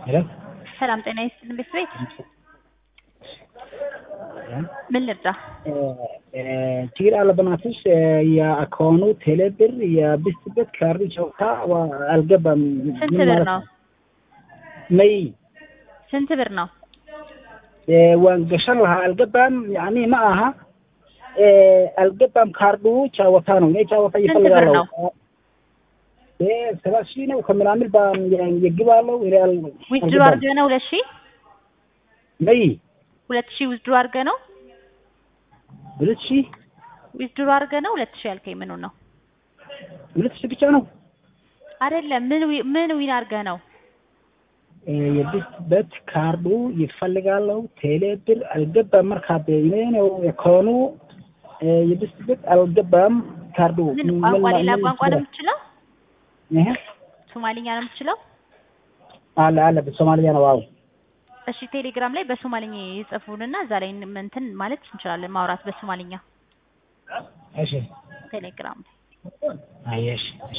ሄሎ ሰላም ጤና ይስጥልን ቤት ምን ልርዳ? ችግር አለ በናትሽ የአካውኑ ቴሌብር የብስበት ካርድ ጨውታ አልገባም። ስንት ምን ብር ማለት ነው? ነይ ስንት ብር ነው? waan gashan lahaa algabam yani ma aha algabam ካርዱ ጫወታ ነው እኔ ጫወታ ስንት ብር ይፈልጋለሁ ነው? ሰባት ሺህ ነው ከምናምን ባ የግባለው ይላል ዊዝድሮ አድርገህ ነው ሁለት ሺህ ነይ ሁለት ሺህ ዊዝድሮ አድርገህ ነው ሁለት ሺህ ዊዝድሮ አድርገህ ነው ሁለት ሺህ ያልከኝ ምኑን ነው? ሁለት ሺህ ብቻ ነው አይደለም ምን ዊ- ምን ዊን አድርገህ ነው? የብስበት ካርዱ ይፈልጋለሁ ቴሌብር አልገባም መርካ በኔ ነው የኮኑ የብስበት አልገባም ካርዱ ምን ቋንቋ ሌላ ቋንቋ ነው የምትችለው? ይሄ ሶማሊኛ ነው የምትችለው? አለ አለ በሶማሊያ ነው አዎ እሺ ቴሌግራም ላይ በሶማሊኛ ይጽፉንና እዛ ላይ እንትን ማለት እንችላለን ማውራት በሶማሊኛ እሺ ቴሌግራም ላይ አየሽ